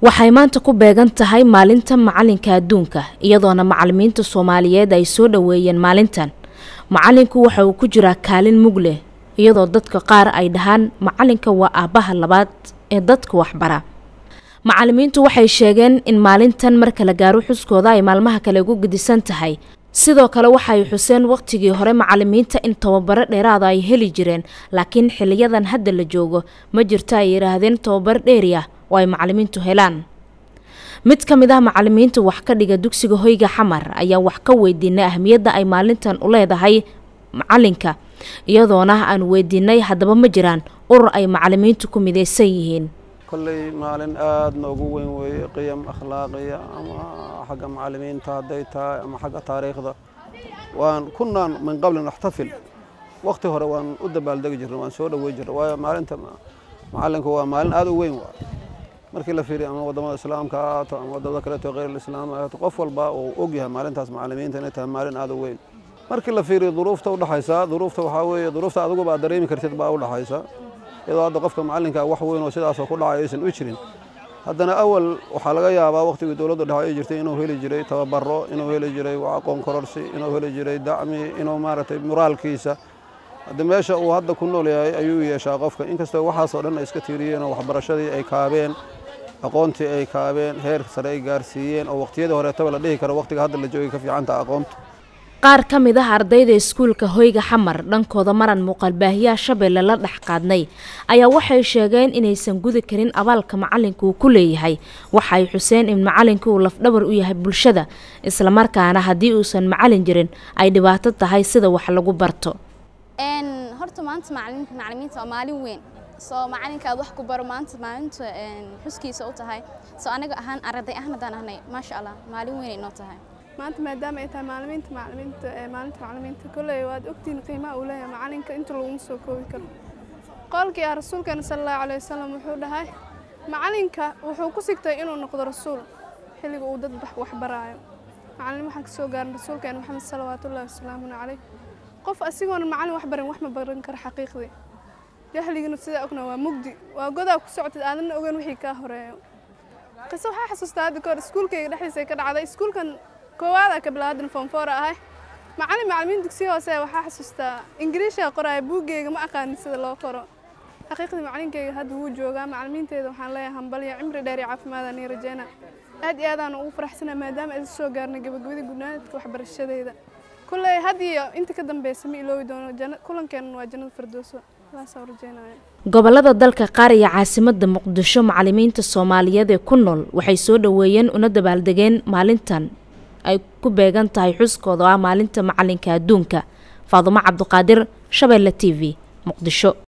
waxay maanta ku beegan tahay maalinta macalinka adduunka iyadoona macalimiinta soomaaliyeed ay soo dhoweeyeen maalintan macalinku waxa uu ku jiraa kaalin mug leh iyadoo dadka qaar ay dhahaan macalinka waa aabbaha labaad ee dadka waxbara macalimiintu waxay sheegeen in maalintan marka la gaaro xuskooda ay maalmaha kale ugu gedisan tahay sidoo kale waxay xuseen waqtigii hore macalimiinta in tababaro dheeraada ay heli jireen laakiin xiliyadan hadda la joogo ma jirto ay yidhaahdeen tababaro dheeri ah oo ay macalimiintu helaan mid ka mid ah macalimiinta wax ka dhiga dugsiga hoyga xamar ayaa wax ka weydiinay ahmiyadda ay maalintan u leedahay macalinka iyadoona aan weydiinay haddaba ma jiraan urur ay macalimiintu ku midaysan yihiin kolley maalin aada noogu weyn weeye qiyam akhlaaqiya ama xagga macalimiinta hadday tahay ama xagga taariikhda waan kunaan min qabli naxtafil wakti hore waan u dabaaldegi jirnay waan soo dhowey jirnay waayo maalinta macalinku waa maalin aada u weyn waa markii la fiiriyo ama wadamada islaamka ha ahaato ama wadamada kaleeto kheyr islaam ha ahaato qof walba uu og yahay maalintaas macalimiinta inay tahay maalin aada u weyn markii la fiiriyo duruufta udhexaysa duruufta waxaa weeye duruufta adiguba aad dareemi kartid baa udhexaysa iyadoo hadda qofka macalinka wax weyn oo sidaasoo ku dhacay aysan u jirin haddana awal waxaa laga yaabaa waqtigii dowladda dhexe ay jirtay inuu heli jiray tababaro inuu heli jiray aqoon kororsi inuu heli jiray dacmi inuu maaragtay moraalkiisa hadda meesha uu hadda ku nool yahay ayuu yeeshaa qofka inkastoo waxaasoo dhan ay iska tiiriyeen oo waxbarashadii ay kaabeen aqoontii ay kaabeen heer sare ay gaarsiiyeen oo waqtiyadii horeetaba la dhihi karo waqtiga hadda la joogay ka fiicanta aqoonta qaar ka mid ah ardayda iskuulka hoyga xamar dhankooda maran muuqaalbaahiyaha shabeelle la dhex qaadnay ayaa waxay sheegeen inaysan gudi karin abaalka macalinka uu ku leeyahay waxay xuseen in macalinka uu lafdhabar u yahay bulshada islamarkaana haddii uusan macalin jirin ay dhibaato tahay sida wax lagu barto horta maanta macalimiinta waa maalin weyn soo macalinka aad wax ku baro maanta maalinta xuskiisa u tahay soo anaga ahaan arday ahna daan ahnay maasha allah maalin weyn inoo tahay maanta maadaama ay tahay maalimiinta macalimiinta ee maalinta macalimiinta kolley waad ogtihiin qiimaha uu leeyahay macalinka inta laguma soo koobi karo qolkii ah rasuulkeena sala allahu calayhi wasalam wuxuu dhahay macalinka wuxuu ku sigtay inuu noqdo rasuul xilliga uu dad wax baraayo macalin waxaan kasoo gaarin rasuulkeena maxamed salawaatullahi wasalaamun caleyh qof asigoona macalin wax barin wax ma baran karo xaqiiqdii jahligana sidaa ogna waa mugdi waa godaa ku socotid aadanna ogeyn wixii kaa horeeyo qise waxaa xasuustaa hadda kahor iskuulkayga dhexdiisa ka dhacday iskuulkan koowaada ka bilaadan foonfoora ahay macalin macalimiin dugsiya hoose waxaa xasuustaa ingiriishaa qoraya buuggeyga ma aqaanin sida loo qoro xaqiiqdii macalinkeyga hadda wuu joogaa macalimiinteeda waxaan leeyahay hambalya cimri dheer iyo caafimaadaan iyo rajeyna aad iyo aadaan ugu faraxsanaa maadaama aysa soo gaarnay gabagabadii gudnaadka waxbarashadeeda kulley had iyo inta ka dambeysa ma iloobi doono kulankeenna waa jannada firdowso saasaan rajeynaya gobolada dalka qaar iyo caasimada muqdisho macalimiinta soomaaliyeed ee ku nool waxay soo dhoweeyeen una dabaaldegeen maalintan ay ku beegan tahay xuskooda oo ah maalinta macalinka adduunka faadumo cabduqaadir shabeelle t v muqdisho